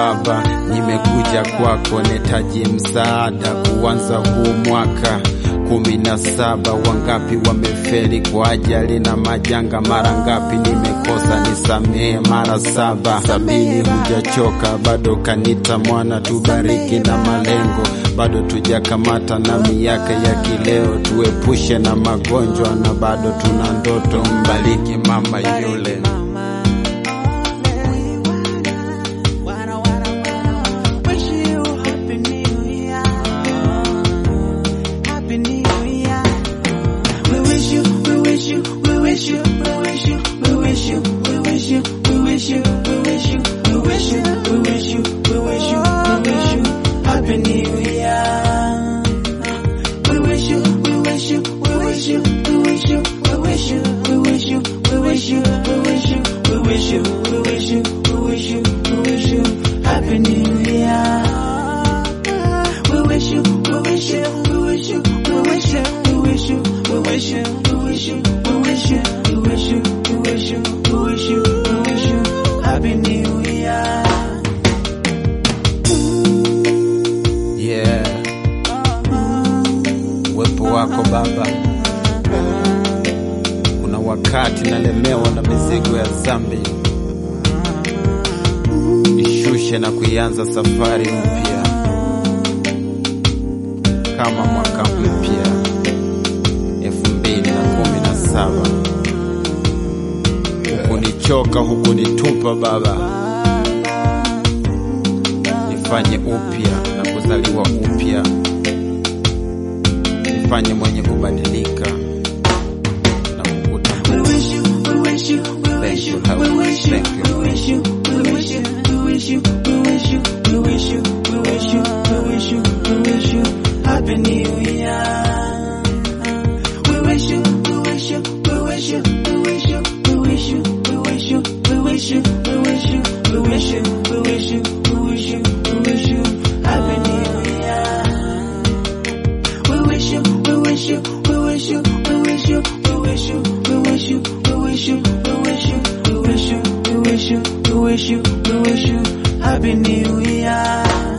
Baba, nimekuja kwako, netaji msaada kuanza huu mwaka kumi na saba. Wangapi wamefeli kwa ajali na majanga? Mara ngapi nimekosa, nisamehe mara saba. Sabini hujachoka bado, kanita mwana, tubariki na malengo bado tujakamata na miaka ya kileo, tuepushe na magonjwa na bado tuna ndoto. Mbariki mama yule Yeah. Uwepo wako Baba, kuna wakati nalemewa na mizigo ya dhambi, nishushe na kuianza safari mpya kama mwaka mpya elfu mbili na kumi na saba. Hukunichoka, hukunitupa Baba, nifanye upya na kuzaliwa upya, nifanye mwenye kubadilika na kukuta. Thank you, Heavenly. Thank you. Happy New Year. We wish you, we wish you, we wish you, we wish you, we wish you, we wish you, we wish you, we wish you, we wish you, we wish you, we wish you, we wish you, Happy New Year. We wish you, we wish you, we wish you, we wish you, we wish you, we wish you, we wish you, we wish you, we wish you, we wish you, we wish you, we wish you, Happy New Year.